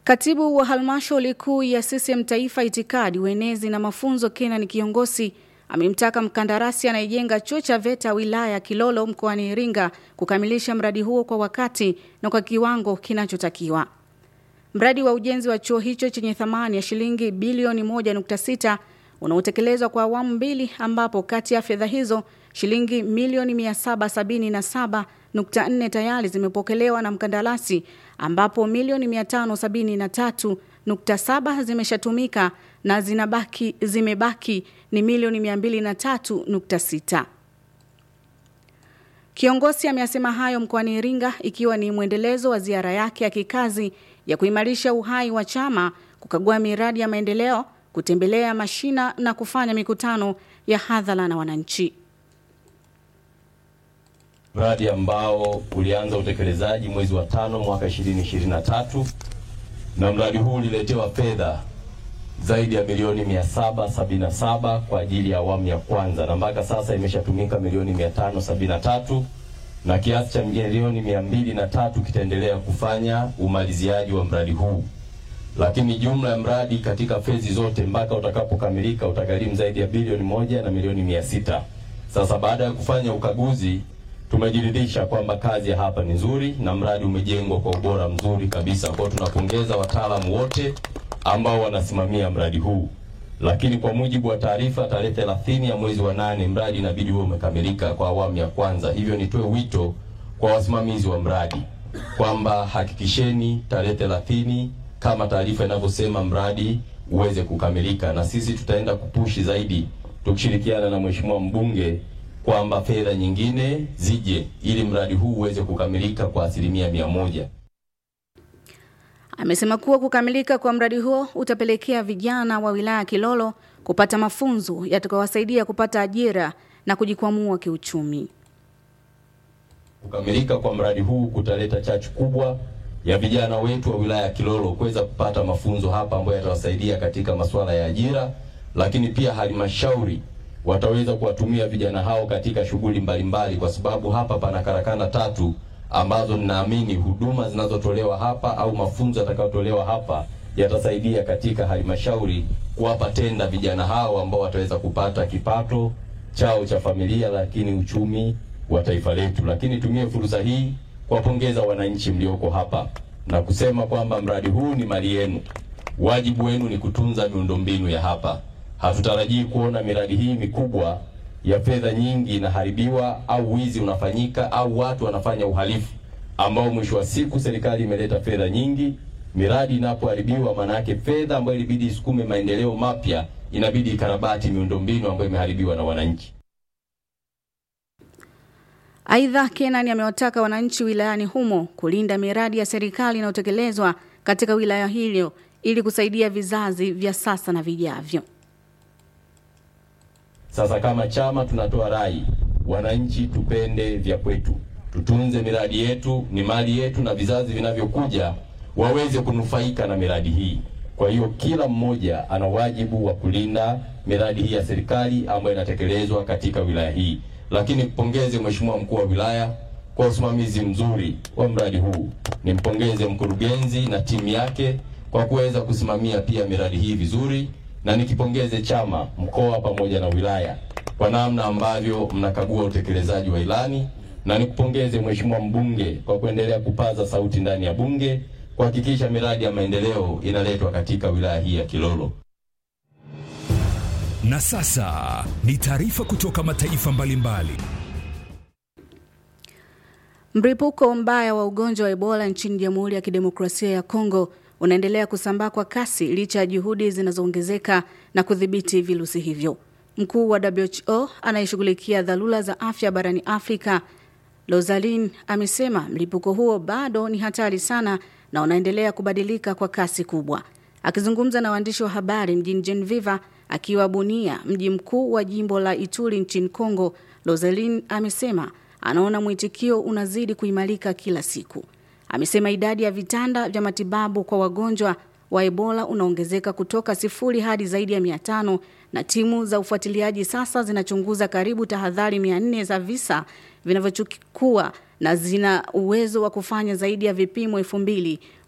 Katibu wa halmashauri kuu ya CCM Taifa, itikadi, uenezi na mafunzo, Kenan Kiongosi amemtaka mkandarasi anayejenga chuo cha VETA wilaya ya Kilolo mkoani Iringa kukamilisha mradi huo kwa wakati na kwa kiwango kinachotakiwa. Mradi wa ujenzi wa chuo hicho chenye thamani ya shilingi bilioni 1.6 unaotekelezwa kwa awamu mbili, ambapo kati ya fedha hizo shilingi milioni 777.4 tayari zimepokelewa na mkandarasi, ambapo milioni 573.7 zimeshatumika na zinabaki zimebaki ni milioni 203.6. Kiongozi ameyasema hayo mkoani Iringa ikiwa ni mwendelezo wa ziara yake ya kikazi ya kuimarisha uhai wa chama, kukagua miradi ya maendeleo, kutembelea mashina na kufanya mikutano ya hadhara na wananchi. Mradi ambao ulianza utekelezaji mwezi wa tano mwaka 2023 na mradi huu uliletewa fedha zaidi ya milioni 777 kwa ajili ya awamu ya kwanza na mpaka sasa imeshatumika milioni 573 na kiasi cha milioni mia mbili na tatu kitaendelea kufanya umaliziaji wa mradi huu, lakini jumla ya mradi katika fezi zote mpaka utakapokamilika utagharimu zaidi ya bilioni moja na milioni mia sita. Sasa baada ya kufanya ukaguzi tumejiridhisha kwamba kazi ya hapa ni nzuri na mradi umejengwa kwa ubora mzuri kabisa. Kwa hiyo tunapongeza wataalamu wote ambao wanasimamia mradi huu, lakini kwa mujibu wa taarifa, tarehe 30 ya mwezi wa nane mradi inabidi uwe umekamilika kwa awamu ya kwanza. Hivyo nitoe wito kwa wasimamizi wa mradi kwamba hakikisheni tarehe 30 kama taarifa inavyosema mradi uweze kukamilika, na sisi tutaenda kupushi zaidi tukishirikiana na mheshimiwa mbunge kwamba fedha nyingine zije ili mradi huu uweze kukamilika kwa asilimia mia moja. Amesema kuwa kukamilika kwa mradi huo utapelekea vijana wa wilaya ya Kilolo kupata mafunzo yatakayowasaidia kupata ajira na kujikwamua kiuchumi. Kukamilika kwa mradi huu kutaleta chachu kubwa ya vijana wetu wa wilaya ya Kilolo kuweza kupata mafunzo hapa ambayo yatawasaidia katika masuala ya ajira, lakini pia halmashauri wataweza kuwatumia vijana hao katika shughuli mbalimbali, kwa sababu hapa pana karakana tatu ambazo ninaamini huduma zinazotolewa hapa au mafunzo yatakayotolewa hapa yatasaidia katika halmashauri kuwapa tenda vijana hao ambao wataweza kupata kipato chao cha familia, lakini uchumi wa taifa letu. Lakini tumie fursa hii kuwapongeza wananchi mlioko hapa na kusema kwamba mradi huu ni mali yenu. Wajibu wenu ni kutunza miundombinu ya hapa. Hatutarajii kuona miradi hii mikubwa ya fedha nyingi inaharibiwa au wizi unafanyika au watu wanafanya uhalifu ambao mwisho wa siku serikali imeleta fedha nyingi. Miradi inapoharibiwa, maana yake fedha ambayo ilibidi isukume maendeleo mapya inabidi ikarabati miundombinu ambayo imeharibiwa na wananchi. Aidha, Kenan amewataka wananchi wilayani humo kulinda miradi ya serikali inayotekelezwa katika wilaya hiyo ili kusaidia vizazi vya sasa na vijavyo. Sasa kama chama tunatoa rai, wananchi tupende vya kwetu, tutunze miradi yetu, ni mali yetu, na vizazi vinavyokuja waweze kunufaika na miradi hii. Kwa hiyo kila mmoja ana wajibu wa kulinda miradi hii ya serikali ambayo inatekelezwa katika wilaya hii. Lakini mpongeze Mheshimiwa mkuu wa wilaya kwa usimamizi mzuri wa mradi huu. Nimpongeze mkurugenzi na timu yake kwa kuweza kusimamia pia miradi hii vizuri na nikipongeze chama mkoa pamoja na wilaya kwa namna ambavyo mnakagua utekelezaji wa ilani, na nikupongeze mheshimiwa mbunge kwa kuendelea kupaza sauti ndani ya bunge kuhakikisha miradi ya maendeleo inaletwa katika wilaya hii ya Kilolo. Na sasa ni taarifa kutoka mataifa mbalimbali. Mlipuko mbaya wa ugonjwa wa Ebola nchini Jamhuri ya Kidemokrasia ya Kongo unaendelea kusambaa kwa kasi licha ya juhudi zinazoongezeka na kudhibiti virusi hivyo. Mkuu wa WHO anayeshughulikia dharura za afya barani Afrika, Rosalin, amesema mlipuko huo bado ni hatari sana na unaendelea kubadilika kwa kasi kubwa. Akizungumza na waandishi wa habari mjini Geneva akiwa Bunia, mji mkuu wa jimbo la Ituri nchini Kongo, Rosalin amesema anaona mwitikio unazidi kuimarika kila siku. Amesema idadi ya vitanda vya matibabu kwa wagonjwa wa Ebola unaongezeka kutoka sifuri hadi zaidi ya mia tano na timu za ufuatiliaji sasa zinachunguza karibu tahadhari mia nne za visa vinavyochukua na zina uwezo wa kufanya zaidi ya vipimo elfu mbili